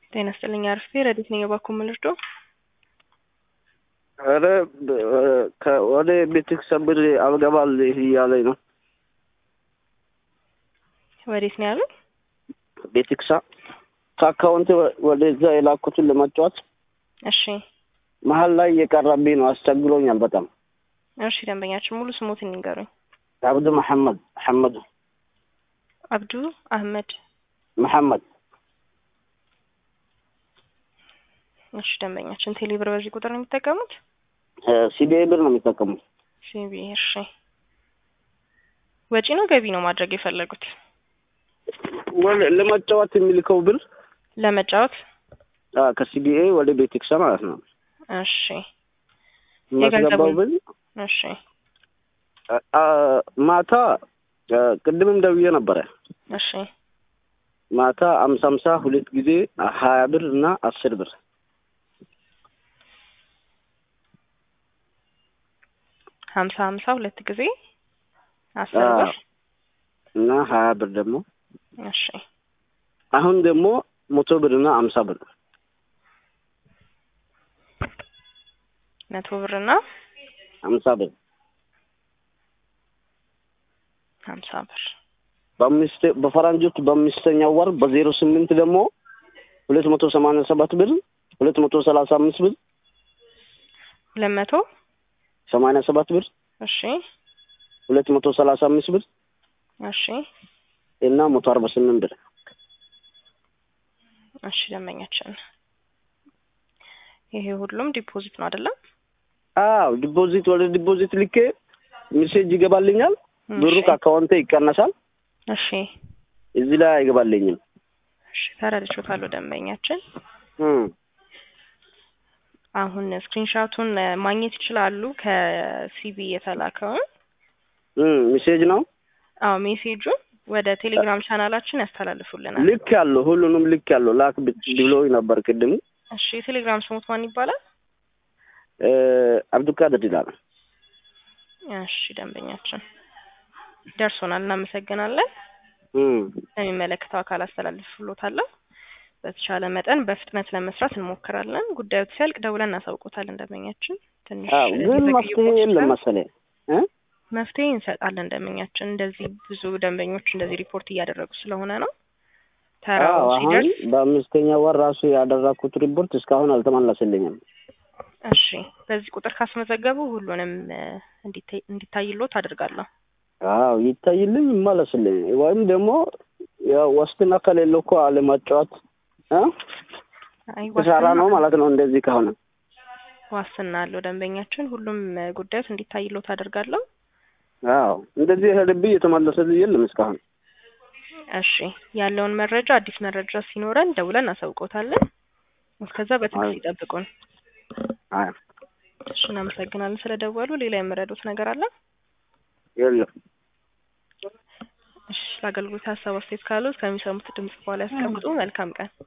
ጤና ይስጥልኝ አርፌ ረዲት ነኝ የባኩ ምልርዶ ኧረ ወደ ቤትክ ሰብር አልገባል እያለኝ ነው። ወዴት ነው ያሉት? ቤትክሳ ከአካውንት ወደዛ የላኩትን ለመጫወት እሺ መሀል ላይ እየቀረብኝ ነው። አስቸግሮኛል በጣም። እሺ ደንበኛችን ሙሉ ስሞትን ይንገሩኝ። አብዱ መሐመድ መሐመድ አብዱ አህመድ መሐመድ እሺ ደንበኛችን ቴሌ ብር በዚህ ቁጥር ነው የሚጠቀሙት? ሲቢአይ ብር ነው የሚጠቀሙት። ሲቢ እሺ ወጪ ነው ገቢ ነው ማድረግ የፈለጉት? ወደ ለመጫወት የሚልከው ብር ለመጫወት ከሲቢአይ ወደ ቤትክሳ ማለት ነው። እሺ የማስገባው ብር እሺ ማታ ቅድምም ደውዬ ነበረ። እሺ ማታ አምሳ አምሳ ሁለት ጊዜ ሀያ ብር እና አስር ብር ሀምሳ ሀምሳ ሁለት ጊዜ አስር ብር እና ሀያ ብር ደግሞ እሺ አሁን ደግሞ መቶ ብር እና አምሳ ብር መቶ ብር እና አምሳ ብር ሀምሳ ብር በአምስት በፈረንጆች በአምስተኛው ወር በዜሮ ስምንት ደግሞ ሁለት መቶ ሰማንያ ሰባት ብር ሁለት መቶ ሰላሳ አምስት ብር ሁለት መቶ ሰማንያ ሰባት ብር እሺ ሁለት መቶ ሰላሳ አምስት ብር እሺ እና መቶ አርባ ስምንት ብር እሺ ደንበኛችን ይሄ ሁሉም ዲፖዚት ነው አይደለም? አዎ ዲፖዚት ወደ ዲፖዚት ልኬ ሜሴጅ ይገባልኛል። ብሩ ከአካውንቴ ይቀነሳል። እሺ እዚህ ላይ አይገባልኝም። እሺ ተረድቼዎታለሁ ደንበኛችን። አሁን ስክሪንሻቱን ማግኘት ይችላሉ ከሲቢ የተላከውን ሜሴጅ ነው። አዎ ሜሴጁን ወደ ቴሌግራም ቻናላችን ያስተላልፉልናል። ልክ ያለው ሁሉንም ልክ ያለው ላክ ብሎኝ ነበር ቅድም። እሺ የቴሌግራም ስሙት ማን ይባላል? አብዱልቃድር ይላል። እሺ ደንበኛችን ደርሶናል፣ እናመሰግናለን። ለሚመለከተው አካል አስተላልፍሎታለሁ። በተቻለ መጠን በፍጥነት ለመስራት እንሞክራለን። ጉዳዩ ሲያልቅ ደውለን እናሳውቆታለን። ደንበኛችን ትንሽ ግን መፍትሄ የለም መሰለኝ መፍትሄ እንሰጣለን። ደንበኛችን እንደዚህ ብዙ ደንበኞች እንደዚህ ሪፖርት እያደረጉ ስለሆነ ነው። ተራው አሁን ሲደርስ በአምስተኛ ወር ራሱ ያደረኩት ሪፖርት እስካሁን አልተመለስልኝም። እሺ በዚህ ቁጥር ካስመዘገቡ ሁሉንም እንዲታይሎት አድርጋለሁ። አዎ ይታይልኝ፣ ይመለስልኝ ወይም ደግሞ ያው ዋስትና ከሌለው እኮ አለማጫወት ተሳራ ነው ማለት ነው። እንደዚህ ከሆነ ዋስትና አለው ደንበኛችን። ሁሉም ጉዳዮች እንዲታይሎት አድርጋለሁ። አዎ እንደዚህ የሄደብኝ የተመለሰልኝ የለም እስካሁን። እሺ ያለውን መረጃ አዲስ መረጃ ሲኖረን ደውለን እናሳውቆታለን። እስከዛ በትዕግስት ይጠብቁን። አይ እሺ እናመሰግናለን ስለደወሉ። ሌላ የምረዱት ነገር አለ? የለም። እሺ ለአገልግሎት ሀሳብ አስተያየት ካሉት ከሚሰሙት ድምጽ በኋላ ያስቀምጡ። መልካም ቀን።